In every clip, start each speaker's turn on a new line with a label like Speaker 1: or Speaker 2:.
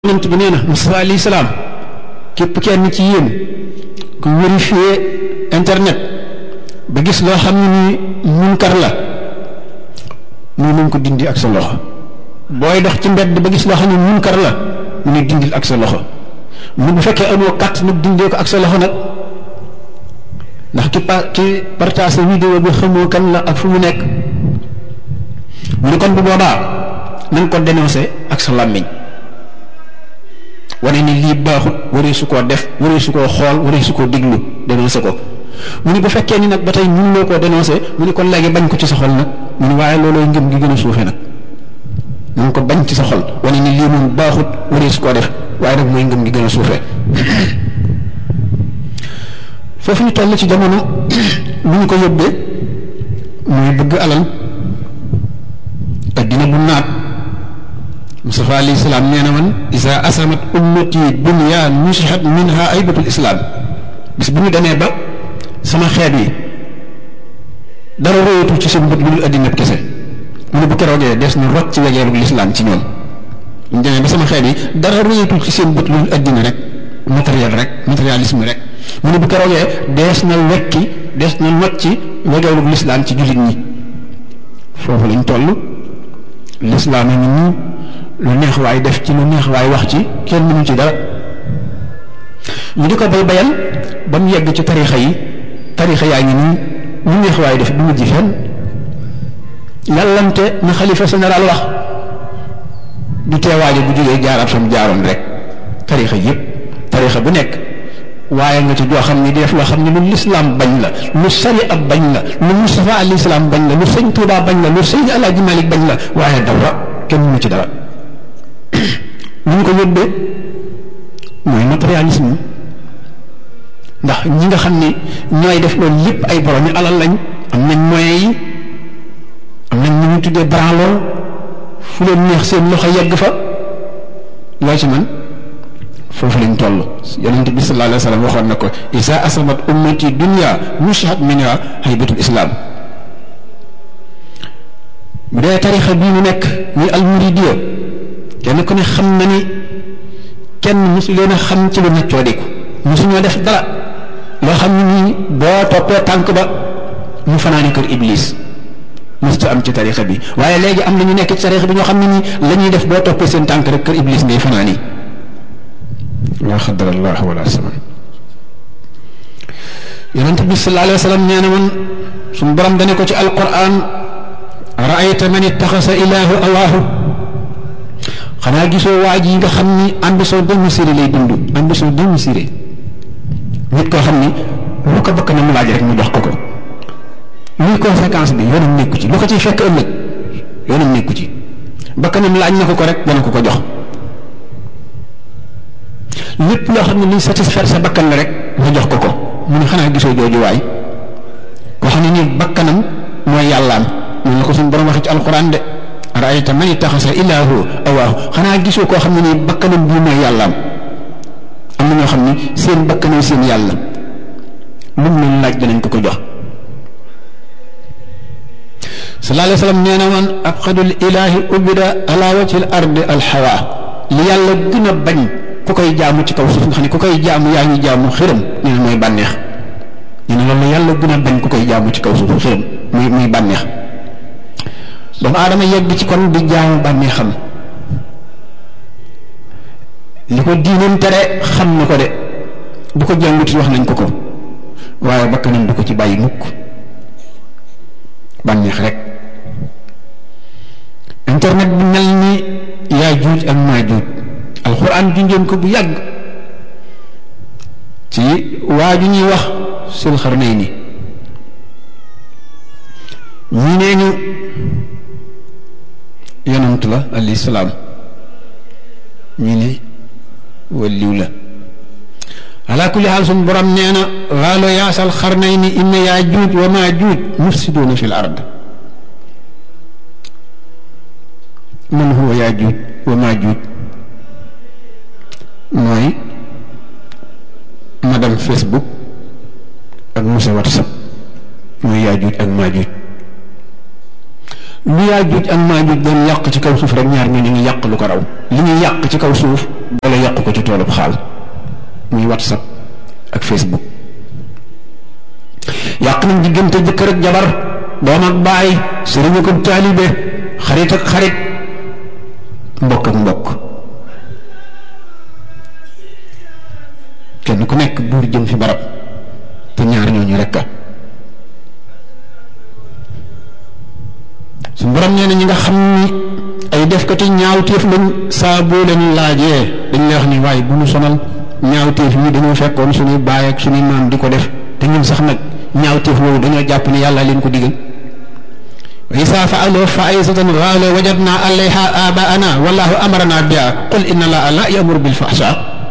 Speaker 1: yonent bi nee na Mustafa alayhi salaam képp kenn ci yéen ku vérifier internet ba gis loo xam ne ni munkar la mu nañ ko dindi ak sa loxo booy dox ci mbedd ba gis loo xam ne munkar la mu ne dindil ak sa loxo mu bu fekkee amoo kat nag dindee ko ak sa loxo nag ndax ki pa ki partage vidéo bi xamoo kan la ak fu mu nekk mu ne kon bu boobaa nañ ko dénoncé ak sa làmmiñ wane ni lii baaxut waree su koo def waree su koo xool waree su koo déglu dénoncé ko mu ni bu fekkee ni nag ba tey ñun loo koo dénoncé mu ni kon léegi bañ ko ci sa xol nag mu ni waaye loolooy ngëm gi gën a suufe nag nañ ko bañ ci sa xol wane ni lii moom baaxut waree su koo def waaye nag mooy ngëm gi gën a suufe foofu ñu toll ci jamono lu ñu ko yóbbee muy bëgg alal addina bu naat Mustafa alayhi salaam nee na man isa asamat ummati dunya nusihat minha aybatul islam bis bu ñu demee ba sama xeet yi dara royatul ci seen bët lu dul addina kese mu ne bu keroogee des na rot ci wegeelu lislaam ci ñoom ñu demee ba sama xeet yi dara royatul ci seen bët lu dul addina rek matériel rek matérialisme rek mu ne bu keroogee dees na wekki des na not ci wegeelu lislaam ci jullit ñi foofu lañ toll lislaam a ngi nii lu neex waay def ci lu neex waay wax ci kenn mënu ci dara ñu di ko bay bayal ba mu yegg ci tarixa yi tarixa yaa ngi nii lu neex waay def du mujj fenn yàllante na xalifa général wax du teewaaje bu jógee jaaraat fam jaaroon rek tarixa yépp tarixa bu nekk waaye nga ci joo xam ne di def loo xam ne lu lislaam bañ la lu sari ab bañ la lu Mustafa alayhi salaam bañ la lu sëñ Tuubaa bañ la lu sëñ Alaaji Malik bañ la waaye dara kenn mënu ci dara lu ñu ko yóbbee mooy matérialisme ndax ñi nga xam ni ñooy def loolu lépp ay borom yi alal lañ am nañ moyens yi am nañ ñu ñu tuddee branloo fu leen neex seen loxo yegg fa loo ci man foofu lañ toll yonent bi sallallahu alayhi wa sallam waxoon na ko isa asamat ummati dunya nushat minha haybatul islam bu dee tarixa bii mu nekk muy almuridiya kenn ku ne xam na ni kenn mosu leen a xam ci lu neccoo diku mosu ñoo def dara loo xam ne nii boo toppee tànk ba mu fanaani kër iblis mosu am ci tarixa bi waaye léegi am na ñu nekk ci tarixa bi ñoo xam ne nii la ñuy def boo toppee seen tànk rek kër iblis ngay fanaani laa xadar allah wala saman yonent bi sallallahu alayhi wa sallam nee na man suñu borom dane ko ci alquran raayta man ittaxasa ilaahu awaahu xanaa gisoo waa ji nga xam ni ambition démesurée lay dund ambition démesurée nit koo xam ni lu ko bëgg na mu laaj rek mu jox ko ko luy conséquence bi yoonam nekku ci lu ko ciy fekk ëllëg yoonam nekku ci bakkanam laaj na ko ko rek dana ko ko jox lépp loo xam ne luy satisfaire sa bakkan la rek nga jox ko ko mu ne xanaa gisoo jooju waay koo xam ne nii bakkanam mooy yàllaam noonu la ko suñu borom waxee ci alxuraan de raayta man ittaxasa ilaahu awaahu xanaa gisoo koo xam ne nii bakkanam bii mooy yàllaam am na ñoo xam ne seen bakkanam seen yàlla lu mu leen laaj danañ ko ko jox sallallahu alayhi wa sallam nee na man abxadul ilaahi ubida ala wajhil ardi alxawa li yàlla gën a bañ ku koy jaamu ci kaw suuf nga xam ne ku koy jaamu yaa ngi jaamu xërëm nee na mooy bànneex nee na loolu yàlla gën a bañ ku koy jaamu ci kaw suuf xërëm muy muy bànneex doomu aadama yegg ci kon di jaamu bànneexam li ko diinam tere xam na ko de bu ko jànguti wax nañ ko ko waaye bakkanam du ko ci bàyyi mukk bànneex rek internet bi mel ni yaa juuj ak maa juuj alxuraan junjoon ko bu yàgg ci waa ju ñuy wax sul xarnay ni ñii nee ñu yonant la alayhi salaam ñii ne waliw la ala kulli xaal suñ borom nee na waalo yaasal xarnay ni inna yaa juuj wa maa juuj mufsiduuna fi l ard man huwa yaa juuj wa maa juuj mooy madame Facebook ak monsieur WhatsApp mooy yaajuuj ak maajuuj lu yaajuuj ak maajuuj doon yàq ci kaw suuf rek ñaar ñu ngi yàq lu ko raw li ñuy yàq ci kaw suuf wala yàq ko ci toolub xaal muy whatsapp ak facebook yàq nañ diggante jëkkër ak jabar doom ak baay sëriñ ak taalibe xarit ak xarit mbokk ak mbokk kenn ku nekk buur jëm fi barab te ñaar ñooñu rekk a su borom nee na ñi nga xam ni ay defkati ñaawteef lañ saa boo leen laajee dañ lay wax ni waaye bu ñu sonal ñaawteef yi dañoo fekkoon suñuy baay ak suñuy maam di ko def te ñun sax nag ñaawteef woowu dañoo jàpp ne yàlla leen ko digal wa isa faaloo faisatan qaaloo wajadna alayha abaana wallahu amarana biha qul inna allaha la yamuru bil fahsha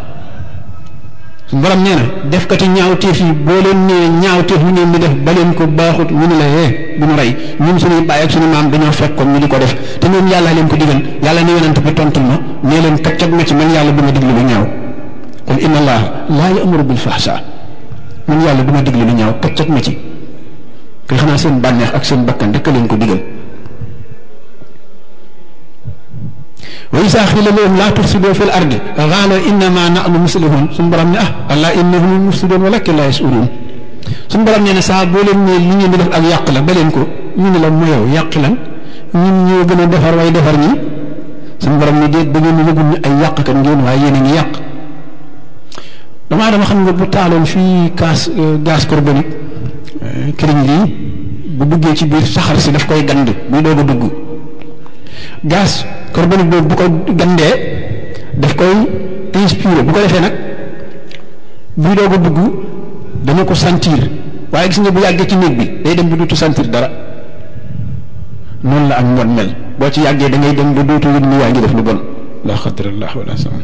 Speaker 1: borom nee na defkati ñaawteef yi boo leen nee ñaawteef yi ngeen di def ba leen ko baaxut ñu ne la yee bu ñu rey ñun suñuy baay ak suñu maam dañoo fekkoon ñu di ko def te ñoom yàlla leen ko digal yàlla ne yonent bi tontul ma nee leen kaccat ma ci man yàlla du ma diglu lu ñaaw qul inna allaha la yamuru bil fahsha man yàlla du ma diglu lu ñaaw kaccat ma ci koy xanaa seen bànneex ak seen bakkan rek leen ko digal wa isa xila lahum laa tufsidu fi l ardi qaala innama nahnu muslihun suñu borom ne ah allah innahum mufsidun walakin la yashurun suñu borom nee ne saa boo leen ne li ngeen di def ak yàq la ba leen ko ñu ne la moyow yàq lan ñun ñoo gën a defar way defar ñi suñu borom ne déet da ngeen ni yëgul ni ay yàqkat ngeen waaye yéen a ngi yàq damaa dama xam nga bu taaloon fii gaz gaz carbonique këriñ lii bu duggee ci biir saxar si daf koy gand buy doog a dugg gaz carbonique boobu bu ko gandee daf koy inspiré bu ko defee nag buy doog a dugg dana ko sentir waaye gis nga bu yàggee ci néeg bi day dem ba dootu sentir dara noonu la ak mbon mel boo ci yàggee da ngay dem ba dootu yëg ni yaa ngi def lu bon la xadrallah wala sama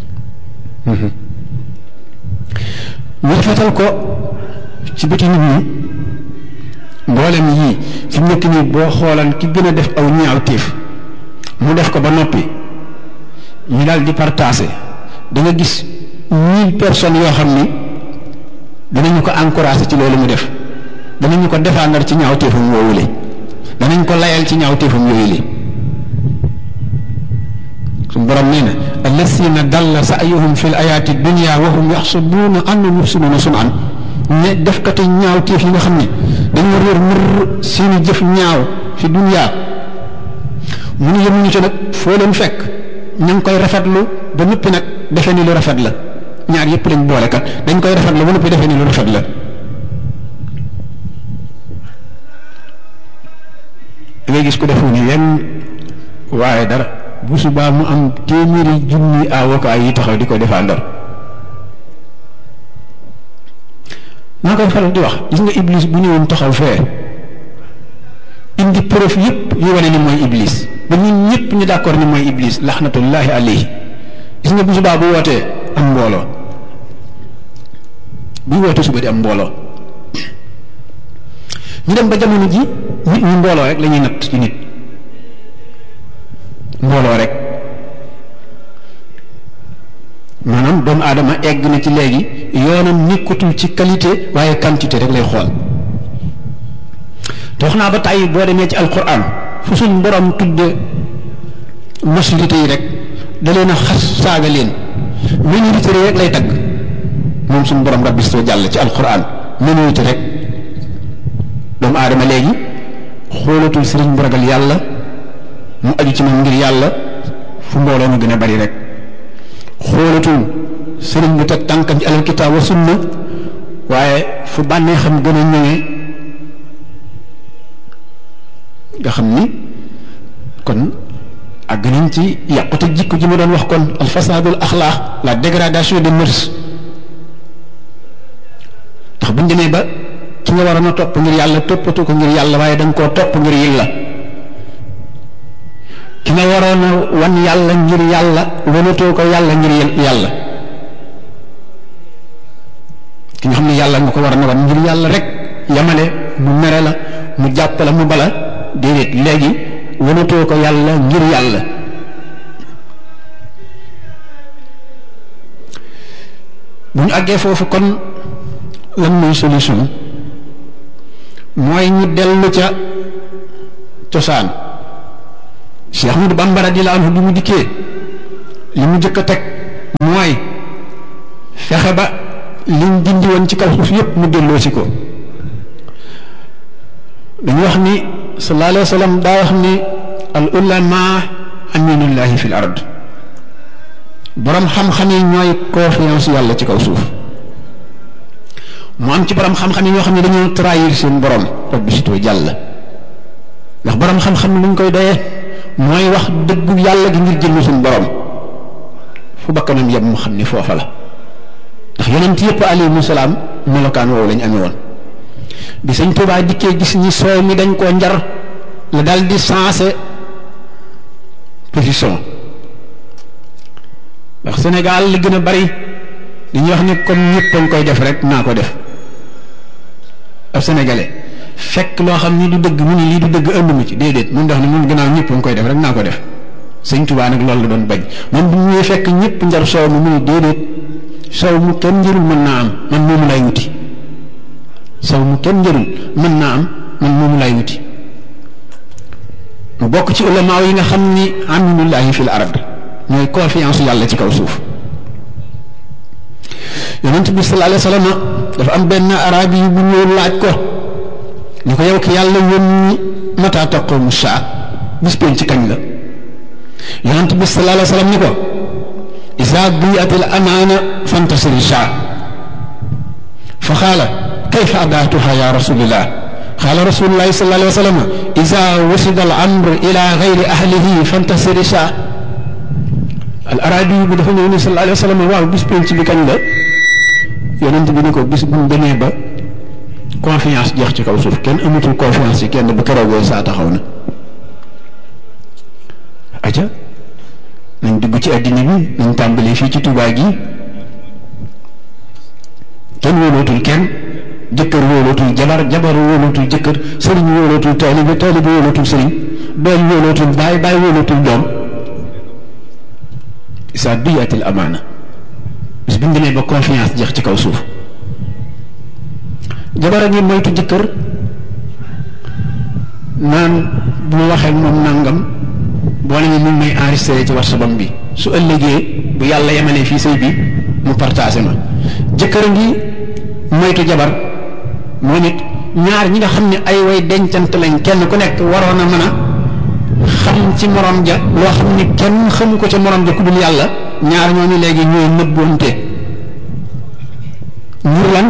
Speaker 1: ñu rafetal ko ci bëti nit ñi mboolem yii fi mu nekk nii boo xoolan ki gën a def aw ñaaw téef mu def ko ba noppi ñu daal di partagé da nga gis mille personnes yoo xam ni danañu ko encouragé ci loolu mu def danañu ko défendre ci ñaaw téefam woowule danañ ko layal ci ñaaw téefam yooyu li su borom nee na allasina dalla sa'yuhum fil ayaati dunya wa hum yaxsubuuna annahum yuxsinuuna sun'an ne defkati ñaaw téef yi nga xam ne dañoo réer mër seeni jëf ñaaw fi dunya mu nu yemuñu ci nag foo leen fekk ña ngi koy rafetlu ba noppi nag defe ni lu rafet la ñaar yëpp lañ boole kat dañ koy rafetlu ba noppi defe ni lu rafet la da ngay gis ku defu ni yenn waaye dara bu subaa mu am téeméeri junni avocat yi taxaw di ko défendre naa koy faral di wax gis nga iblis bu ñëwoon taxaw fee indi preuve yëpp yu wane ni mooy iblis ba ñun ñëpp ñu d'accord ni mooy iblis laxnatullahi alayhi gis nga bu subaa bu wootee am mbooloo buy wootee suba di am mbooloo ñu dem ba jamono ji nit ñi mbooloo rek la ñuy natt ci nit mbooloo rek maanaam doomu aadama egg na ci léegi yoonam nekkatul ci qualité waaye quantité rek lay xool te wax naa ba tàyyi boo demee ci alquran fu suñ borom tudde majorité yi rek da leen a xas saaga leen minorité rek lay tagg moom suñ borom rabbi soo jàll ci alquran minorité rek doomu aadama léegi xoolatul sëriñ bu ragal yàlla mu aju ci moom ngir yàlla fu mbooloo mu gën a bari rek xoolatul sëriñ bu teg tànkam ci alal kitaab wa sunna waaye fu bànnee xam gën a ñëwee nga xam ni kon àgg nañ ci yàqute jikko ji ma doon wax kon al fasadul axlaax la dégradation des mœurs ndax buñ demee ba ki nga waroon a topp ngir yàlla toppatu ko ngir yàlla waaye da nga koo topp ngir yàlla ki nga waroon a wan yàlla ngir yàlla wanatoo ko yàlla ngir yàlla ki nga xam ne yàlla nga ko waroon a wan ngir yàlla rek yamale mu mere la mu jàpp la mu bala déedéet léegi wanatoo ko yàlla ngir yàlla bu ñu àggee foofu kon lan mooy solution mooy ñu dellu ca cosaan Cheikh Ahmadou Bamba radiyallahu anhu bi mu dikkee li mu jëkk a teg mooy fexe ba liñ dindi woon ci kaw suuf yépp mu delloo si ko dañu wax ni sallallahu alayhi wa sallam daa wax ni al ulama aminullahi fil ard borom xam-xam yi ñooy confiance yàlla ci kaw suuf mu am ci borom xam-xam yi ñoo xam ne dañoo trahir seen borom rabbi sitoo jàll ndax borom xam-xam luñ koy doyee mooy wax dëggu yàlla gi ngir jëmm suñu borom fu bakkanam yem mu xam ni foofa la ndax yonent yëpp alayhimu salaam melokaan woowu lañ amee woon bi sëñ Tuubaa dikkee gis ni soow mi dañ koo njar la dal di sensé position ndax Sénégal li gën a bari dañuy wax ni comme ñëpp a koy def rek naa ko def ab sénégalais fekk loo xam ni du dëgg mu ni lii du dëgg ënd mu ci déedéet mun dox ni mun gannaaw ñëpp a koy def rek naa ko def sëñ Tuubaa nag loolu la doon bañ moom bu ñuy fekk ñëpp njar soow mi mu ni déedéet soow mu kenn njërul mën naa am man moomu lay wuti soow mu kenn njërul mën naa am man moomu lay wuti mu bokk ci ulamaaw yi nga xam ni aminullahi fil ard ñooy confiance yàlla ci kaw suuf yonent bi sallallahu alayhi wa sallam dafa am benn arabi yi bu ñëw laaj ko ni ko yow ki yàlla yónni mata taqumu saa bis ci kañ la yonent bi sallallahu alayhi wa sallam ni ko isa biyatil amaana fantasiri saa fa xaala kayfa adaatuha ya rasulillah قال رسول الله صلى الله عليه وسلم إذا وصل الأمر إلى غير أهله فانتصر ساعة الأرادي bi dafa ñëw ni sallallahu alayhi wa sallam waaw bis penc bi kañ la yonent bi ni ko bis bu mu demee ba confiance jeex ci kaw suuf kenn amatul confiance ci kenn bu keroogee saa taxaw na aja nañ dugg ci àddina bi nañ tàmbalee fii ci Tuubaa gi kenn wóolootul kenn jëkkër wóolootul jabar jabar wóolootul jëkkër sëriñ wóolootul taalibe taalibe wóolootul sëriñ doom wóolootul baay baay wóolootul doom isa duyatil amaana bis bu ñu demee ba confiance jeex ci kaw suuf jabar a ngi moytu jëkkër naan bu ma waxee moom nangam boo ne mu may enregistré ci WhatsApp bi su ëllëgee bu yàlla yemalee fii sëy bi mu partagé ma jëkkër a ngi moytu jabar moo nit ñaar ñi nga xam ne ay way dencant lañ kenn ku nekk waroon a mën a xam ci morom ja loo xam ne kenn xamu ko ca morom ja ku dul yàlla ñaar ñooñu léegi ñooy nëbboonte ngir lan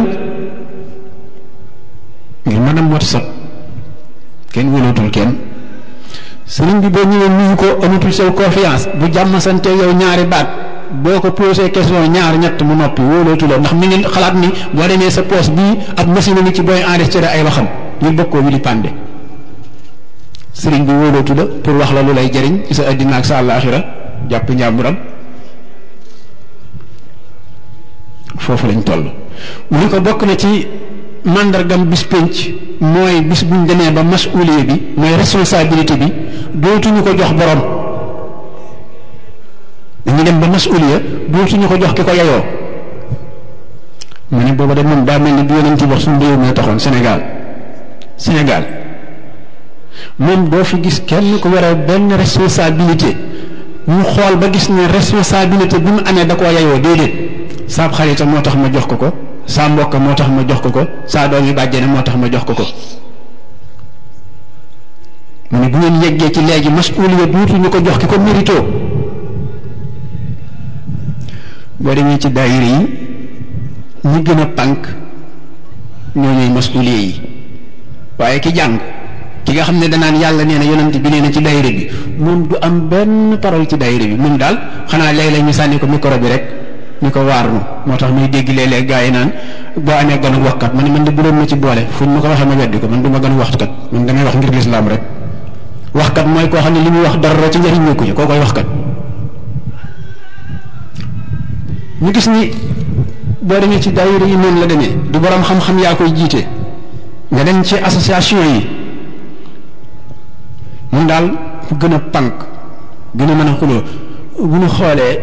Speaker 1: ngir mën a mot sab kenn wëlootul kenn sëriñ bi boo ñëwee nuyu ko amatul sew confiance bu jàmm sante yow ñaari baat boo ko posé question ñaar ñett mu noppi wóolootuloo ndax mi ngi xalaat ni boo demee sa poos bii ab machine ngi ci booy enregistré ay waxam ñu bokkoo wili pande sëriñ bi wóolootu la pour wax la lu lay jëriñ ci sa addina ak sa àllaaxira jàpp njàmburam foofu lañ toll mu ni ko bokk na ci màndargam bis pénc mooy bis buñ demee ba masuuliye bi mooy responsabilité bi dootuñu ko jox borom dañu dem ba masuuliya dootuñu ko jox ki ko yayoo mu ne booba de moom daa mel ni bi yonent wax suñu réew mi taxoon Sénégal Sénégal moom doo fi gis kenn ku yore benn responsabilité ñu xool ba gis ne responsabilité bi mu amee da koo yayoo déedéet saab xarita moo tax ma jox ko ko saa mbokk moo tax ma jox ko ko saa doom yi bàjjene moo tax ma jox ko ko mu ne bu ngeen yeggee ci léegi masuuliya dootuñu ko jox ki ko mérito boo demee ci daayira yi ñi gën a pànk ñoo ñooy masuuliye yi waaye ki jàng ki nga xam ne danaan yàlla nee na yonent bi nee na ci daayira bi moom du am benn parole ci daayira bi moom daal xanaa léeg-léeg ñu sànni ko micro bi rek ñu ko waar nu moo tax muy dégg léeg-léeg gaa yi naan boo amee ganu waxkat ma ne man de bu doon ma ci boole fu ñu ma ko waxee ma weddi ko man du ma ganu waxkat man damay wax ngir lislaam rek waxkat mooy koo xam ne li muy wax dara ci njëriñ nekku ci koo koy waxkat ñu gis ni boo demee ci daayira yi noonu la demee du borom xam-xam yaa koy jiite nga dem ci association yi mun daal fu gën a pànk gën a mën a xuloo bu ñu xoolee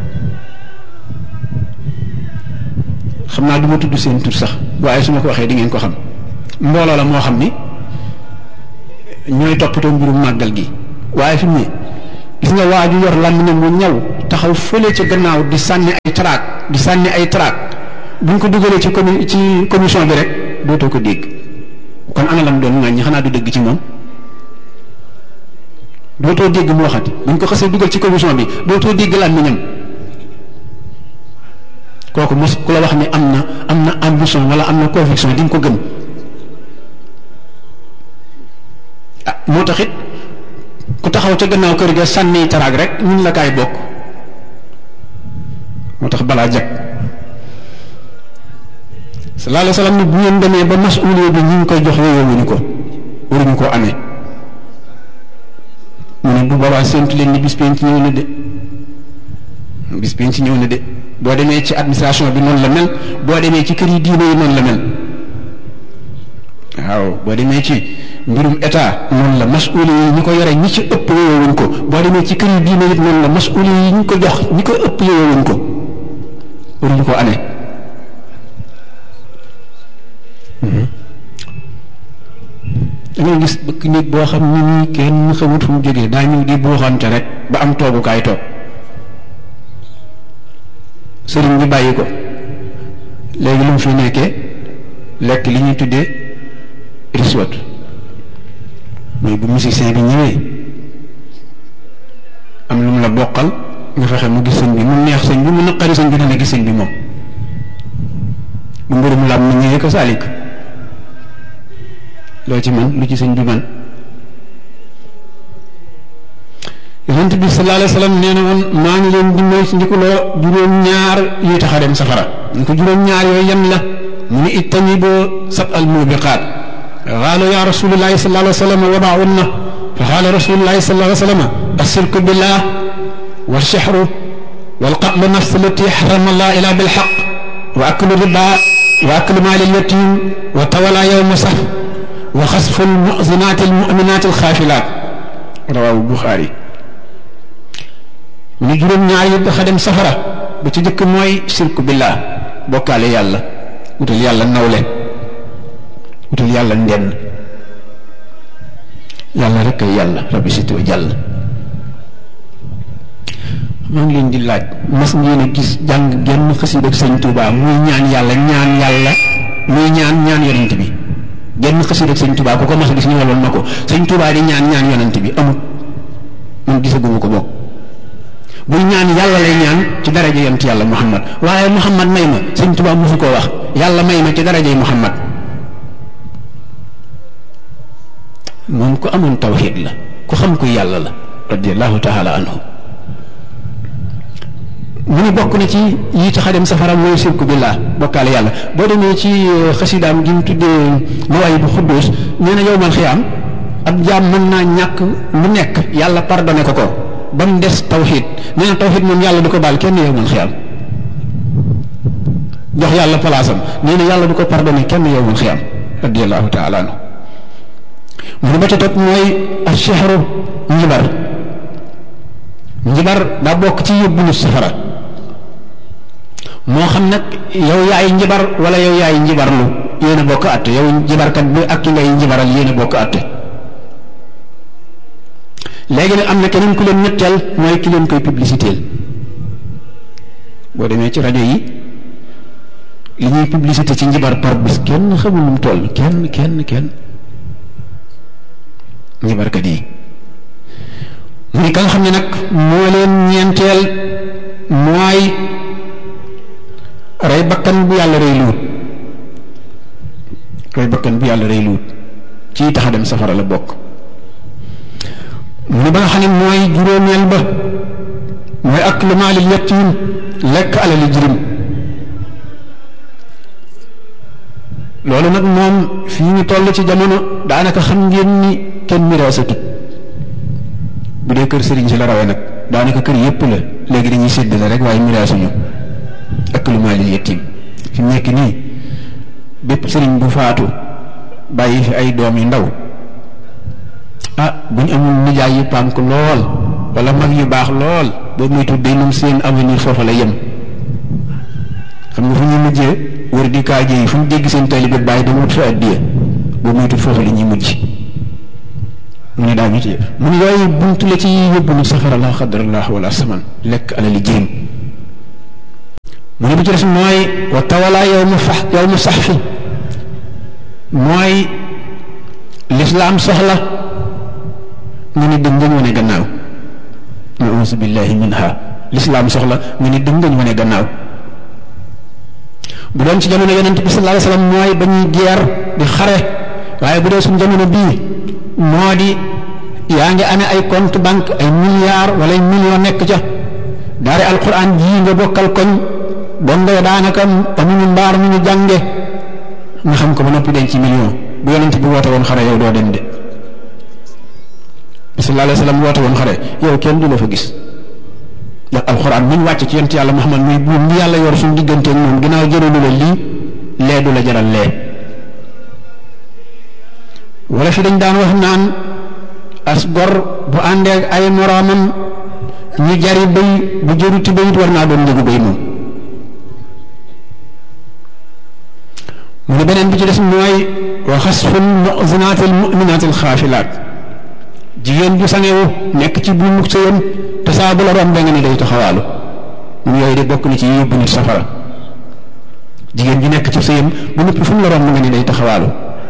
Speaker 1: xam naa du ma tudd seen tur sax waaye su ma ko waxee di ngeen ko xam mbooloo la moo xam ni ñooy toppatoo mbirum màggal gi waaye fi mu ne gis nga waa ju yor làmmiñam mu ñaw taxaw fële ca gannaaw di sànni ay traak di sànni ay traak bu ñu ko dugalee ci commu ci commission bi rek dootoo ko dégg kon ana lam doon ŋàññi xanaa du dëgg ci moom dootoo dégg mu waxati bu ñu ko xasee dugal ci commission bi dootoo dégg làmmiñam kooku mos ku la wax ni am na am na ambition wala am na conviction di nga ko gëm ah moo tax it ku taxaw ca gannaaw kër ga sànni taraag rek ñun la kaay bokk moo tax balaa jag sallallahu alayhi wa sallam ni bu ngeen demee ba masuuliya bi ñu ngi koy jox yooyowuñu ko waruñu koo amee mu ne bu boobaa séntu leen ni bis penc ci ñëw na de bis penc ci ñëw na de boo demee ci administration bi noonu la mel boo demee ci kër yi diine yi noonu la mel waaw boo demee ci mbirum état noonu la masuuli yi ñi ko yore ñi ci ëpp yowowuñ ko boo demee ci kër yi diine it noonu la masuuli yi ñi ko jox ñi ko ëpp yowowuñ ko waruñu ko amee da ngay gis bëkk nit boo xam ni ñi kenn xamut fu mu jógee daa ñëw di buuxante rek ba am toogukaay toog sëriñ bi bàyyi ko léegi lu mu fi nekkee lekk li ñuy tuddee riswat mooy bu musicien bi ñëwee am lu mu la bokkal nga fexe mu gis sëñ bi mu neex sëñ bi mu naqari sëñ bi dana gis sëñ bi moom bu mbirum lam mu ñëwee ko saalik loo ci man lu ci sëñ bi man yonent bi sallallahu alayhi wa sallam nee na woon maa ngi leen di moy ndikuloo juróom-ñaar yi tax a dem safara ñu ko juróom-ñaar yooyu yan la mu ni ijtaniboo sab al mubiqaat qaalu ya rasulullahi sallallahu alayhi wa sallam wa baawunna fa qaala rasulullahi sallallahu alayhi wa sallam ashirku billah wal sihru wal qatlu nafs allati harrama allah ila bil haqq wa aklu riba wa aklu maali al yatim wa tawala yawma saf wa xasfu al mu'zinaati al mu'minaati al xaafilaat rawaahu Buxaari mu ne juróom-ñaar yi dafa dem safara ba ci jëkk mooy shirku billah bokkaale yàlla wutal yàlla nawle wutal yàlla ndenn yàlla rek ay yàlla rabbi situ jàll maa ngi leen di laaj mas ngeen a gis jàng genn xasida ak sëñ Tuubaa muy ñaan yàlla ñaan yàlla muy ñaan ñaan yonent bi genn xasida ak sëñ Tuubaa ku ko mas a gis ñu waloon na ko sëñ Tuubaa di ñaan ñaan yonent bi amut man gisaguma ko bokk buy ñaan yàlla lay ñaan ci daraja yonent yàlla Muhammad waaye Muhammad may ma sëñ Tuubaa mosu koo wax yàlla may ma ci darajay Muhammad moom ku amoon tawxiid la ku xam ku yàlla la radiallahu taala anhu mu ni bokk na ci yi tax a dem safara mooy sirku billah bokkaale yàlla boo demee ci xasidaam gi mu tuddee mawaay bu xudduus nee na yowmal xiyaam ab jaam mën naa ñàkk lu nekk yàlla pardonné ko ko ba mu des tawxiid nee na tawxiid moom yàlla du ko baal kenn yowmal xiyaam jox yàlla palaasam nee na yàlla du ko pardonné kenn yowmal xiyaam radiallahu taala anhu mu ne ba ca topp mooy ashehru njibar njibar daa bokk ci yóbbu nit safara moo xam nag yow yaay njibar wala yow yaay njibarlu yéen a bokk àtte yow njibarkat bi ak ki ngay njibaral yéen a bokk àtte léegi nag am na keneen ku leen ñetteel mooy ki leen koy publicité boo demee ci rajo yi li ñuy publicité ci njibar par bis kenn xamul nu mu toll kenn kenn kenn njibarkat yi mu ni ka nga xam ne nag moo leen ñeenteel mooy rey bakkan bu yàlla rey luut rey bakkan bu yàlla rey luut ci tax a dem safara la bokk mu ne ba nga xam ne mooy juróomeel ba mooy ak lu maalil yatim lekk alali jirim loolu nag moom fii ñu toll ci jamono daanaka xam ngeen ni kenn miraasatut bu dee kër sëriñ si la rawee nag daanaka kër yépp la léegi dañuy séddale rek waaye miraasuñu ak lu maalil yatim fi mu nekk nii bépp sëriñ bu faatu bàyyi fi ay doom yu ndaw ah bu ñu amul nijaay yu pànk lool wala mag yu baax lool boobu muy tudd day moom seen avenir foofa la yem xam nga fu ñuy mujjee wër di kaaje yi fu ñu dégg seen taalibe bàyyi dama wut fa addiya boobu muy tudd foofa la ñuy mujj mu ne daañu ci mu ne yooyu buntu la ci yóbbu nit safara la xadrallah wala saman lekk alali jirim mu ne bi ci des mooy wa tawala yow mu fax yow mu sax fi mooy lislaam soxla nga ni dëng ngañ wane gannaaw nausu billahi minha lislaam soxla nga ni dëng ngañ wane gannaaw bu doon ci jamono yonent bi sallallahu alayhi wasallam mooy ba ñuy geer di xare waaye bu dee suñu jamono bii moo di yaa ngi amee ay compte banque ay milliards wala ay millions nekk ca daare alquran jii nga bokkal koñ donga daanaka amuñu mbaar mu ñu jànge nga xam ko ba noppi denc ci million bu yonent bi woote woon xare yow doo dem de sallallahu alayhi wasallam woote woon xare yow kenn du la fa gis ndax alxuraan mi ñu wàcc ci yonent yàlla Muhammad muy buum bi yàlla yor suñu digganteeg moom ginnaaw jëralu la lii lee du la jaral lee wala fi dañ daan wax naan as gor bu àndee ay moroomam ñu jari bëy bu jëruti bëyit war naa doon njëgu bëy moom mu ne beneen bi ci des mooy wa xasful muxzinatil muminatil xaafilaat jigéen ju sangewu nekk ci buumu sëyam te saa bu la romb nga ni day taxawaalu mun yooyu de bokk na ci yóbbu nit safara jigéen ju nekk ci sëyam bu noppi fu mu la romb nga ni day taxawaalu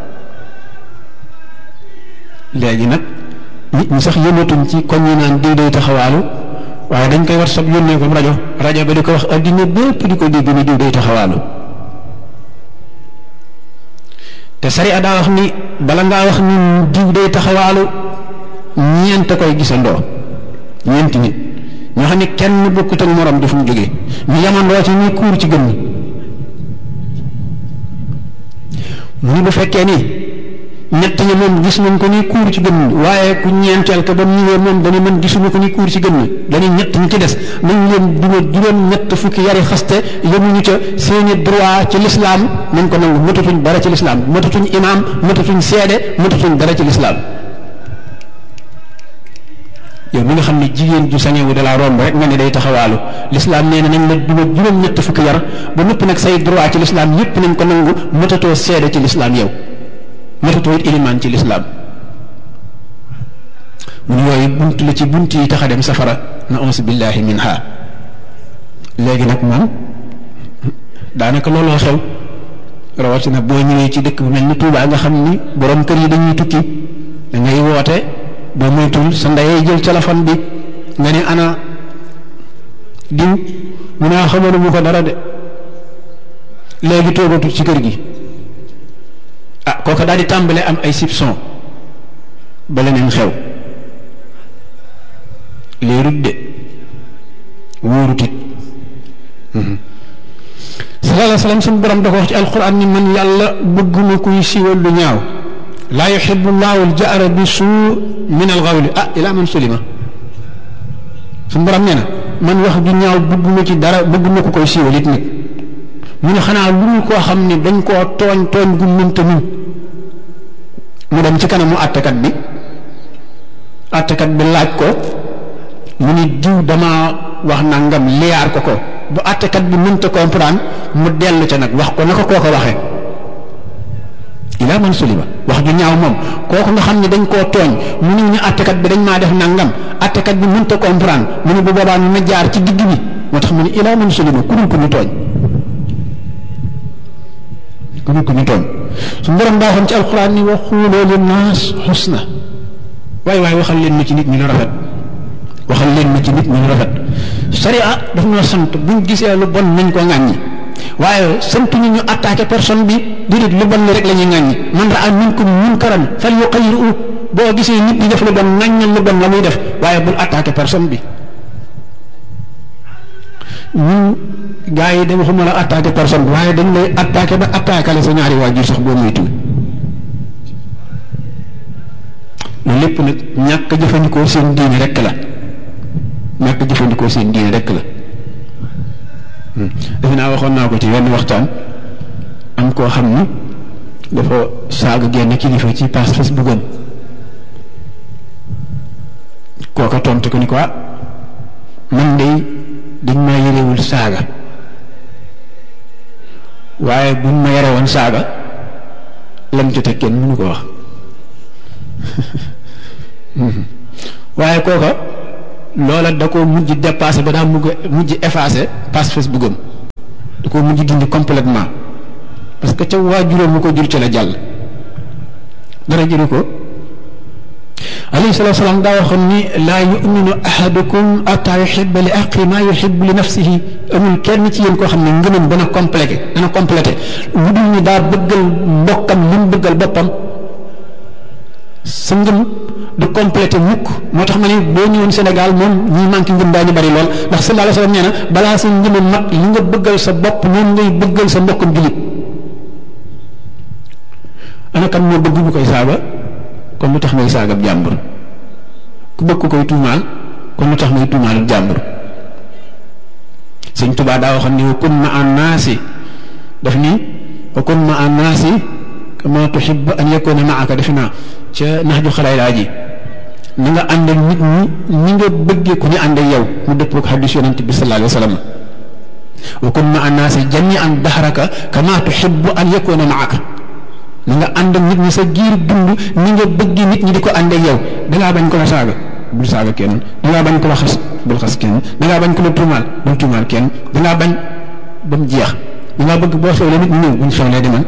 Speaker 1: léegi nag nit ñi sax yëngatuñ ci koñ yi naan diw day taxawaalu waaye dañ koy war sab yónnee ko rajo rajo ba di ko wax addina bépp di ko dégg ni diw day taxawaalu te sari daa wax ni bala ngaa wax ni diw day taxawaalu ñeent koy gisandoo ñeenti nit ñoo xam ne kenn bokkut ak morom di fu mu jógee ñu yamandoo ci ñuy kuur ci gën mu ni bu fekkee ni ñett ñi moom gis nañ ko ni kuur ci gën waaye ku ñeenteel ka ba ñëwee moom dañu mën gisuñu ko ni kuur ci gën dañu ñett ñi ci des nañ leen duma juróom ñett fukki yari xaste yemuñu ca seeni droit ci lislaam nañ ko nangu matatuñ dara ci lislaam matatuñ imaam matatuñ seede matatuñ dara ci lislaam yow mi nga xam ne jigéen ju sañewu da laa romb rek nga ne day taxawaalu lislaam nee na nañ la duma juróom ñett fukki yar ba noppi nag say droit ci lislaam yépp nañ ko nangu matatoo seede ci lislaam yow matatoo it ilimaan ci lislaam mun yooyu bunt la ci bunt yi tax a dem safara na ons billahi minha léegi nag moom daanaka looloo xew rawatina boo ñëwee ci dëkk bu mel ni Tuubaa nga xam ni borom kër yi dañuy tukki da ngay woote boo moytul sa ndeyee jël téléphone bi nga ne ana diw mu ne xamoon mu ko dara de léegi toogatul ci kër gi ah kooka daal di tàmbale am ay soupçon ba leneen xew léerut de wóorut it sallallahu alayhi wa sallam suñu borom da ko wax ci alquran ni man yàlla bëgg na kuy siiwal lu ñaaw laa yuxibu llahu aljahra bi suu min alxawli ah ila man sulima suñu borom nee na man wax ju ñaaw bëgguma ci dara bëgguma ko koy siiwal it nit mu ne xanaa lu ñu koo xam ne dañ koo tooñ tooñ gu mënta muñ mu dem ci kanamu àttekat bi àttekat bi laaj ko mu ni diw dama wax nangam liyaar ko ko bu àttekat bi mënta comprendre mu dellu ca nag wax ko naka koo ko waxee ilaa man sulima wax ju ñaaw moom kooku nga xam ne dañ koo tooñ mu ne ñu àttekat bi dañ maa def nangam àttekat bi mënta comprendre mu ne bu boobaa ñu ma jaar ci digg bi moo tax mu ne ilaa man sulima ku dul ku ñu tooñ ku dul ku ñu tooñ su borom baaxoon ci alxuraan ni wa xuuloo linnaas xusna waaye waaye waxal leen ma ci nit ñi lu rafet waxal leen ma ci nit ñi lu rafet sharia daf noo sant buñ gisee lu bon nañ ko ŋàññi waaye sant ñu ñu attaqué personne bi déedéet lu bon li rek la ñuy ŋàññi man raa minkum munkaran fal yuqayyiru boo gisee nit ñi def lu bon ŋàññal lu bon la muy def waaye bul attaqué personne bi ñun gars yi dama xamula attaqué personne bi waaye dañ lay attaqué ba attaqué la sa ñaari waajur sax boo muy tuut loolu lépp nag ñàkk jëfandikoo seen diine rek la ñàkk jëfandikoo seen diine rek la defe naa waxoon naa ko ci wenn waxtaan am koo xam ni dafa saaga genn kilifa ci pass Facebook am kooka tontu ko ni ko man de dañ maa yërewul saaga waaye buñ ma yare woon saaga lam ci teg kenn mënu ko wax waaye kooka loola da ko mujj dépassé ba daa mujj mujj effacé page Facebook am da ko mujj dindi complètement parce que ca waajuróom mu ko jur ci la jàll dara jëru ko alayhi salatu salaam daa waxoon ni laa yuminu ahadukum ataa yuhibba li aqi maa yuhibbu li nafsihi amul kenn ci yéen koo xam ne ngëmam dana complété dana complété lu dul ni daa bëggal mbokkam li mu bëggal boppam sa ngëm du complété mukk moo tax ma ne boo ñëwoon Sénégal moom ñi manqué ngëm daañu bari lool ndax sallallahu alayhi wasallam nee na balaa sa ngëm mat li nga bëggal sa bopp noonu ngay bëggal sa mbokkam jullit ana kan moo bëgg ñu koy saaga kon lu tax may saaga ab jàmbur ku bëgg ku koy tuumaal kon lu tax may tuumaal ab jàmbur sëñ Tuubaa daa waxoon ni wa kun ma an naasi daf ni wa kun ma an naasi kama tuhibbu an yakuna maaka defe naa ca nax ju xalaay laa ji na nga ànd ak nit ñi ñi nga bëggee ku ñu ànd ak yow mu dëppoo ak xadiis yonent bi sallallahu alayhi wa sallam wa kun ma an naasi jami'an dahraka kama tuhibbu an yakuna maaka na nga ànd ak nit ñi sa giir dund ni nga bëgg nit ñi di ko ànd ak yow dangaa bañ ko la saaga bul saaga kenn dangaa bañ ko la xas bul xas kenn dangaa bañ ko la tuumaal bul tuumaal kenn dangaa bañ ba mu jeex dangaa bëgg boo xewlee nit ñi ñëw buñ xewlee demal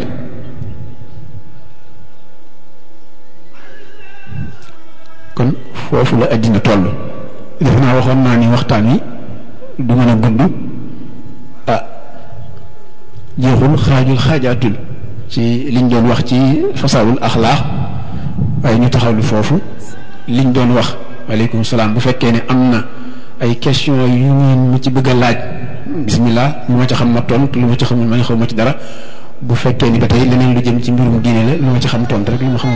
Speaker 1: kon foofu la addina toll def naa waxoon naa ni waxtaan wi du mën a gudd ah jeexul xaajul xaajaatul ci liñ doon wax ci fasaawul axlaax waaye ñu taxawlu foofu liñ doon wax waaleykum salaam bu fekkee ne am na ay question yu ngeen mu ci bëgg a laaj bismillah lu ma ci xam ma tontu lu ma ci xamul ma ne xaw ma ci dara bu fekkee ni ba tey leneen lu jëm ci mbirum diine la lu ma ci xam tontu rek lu ma xam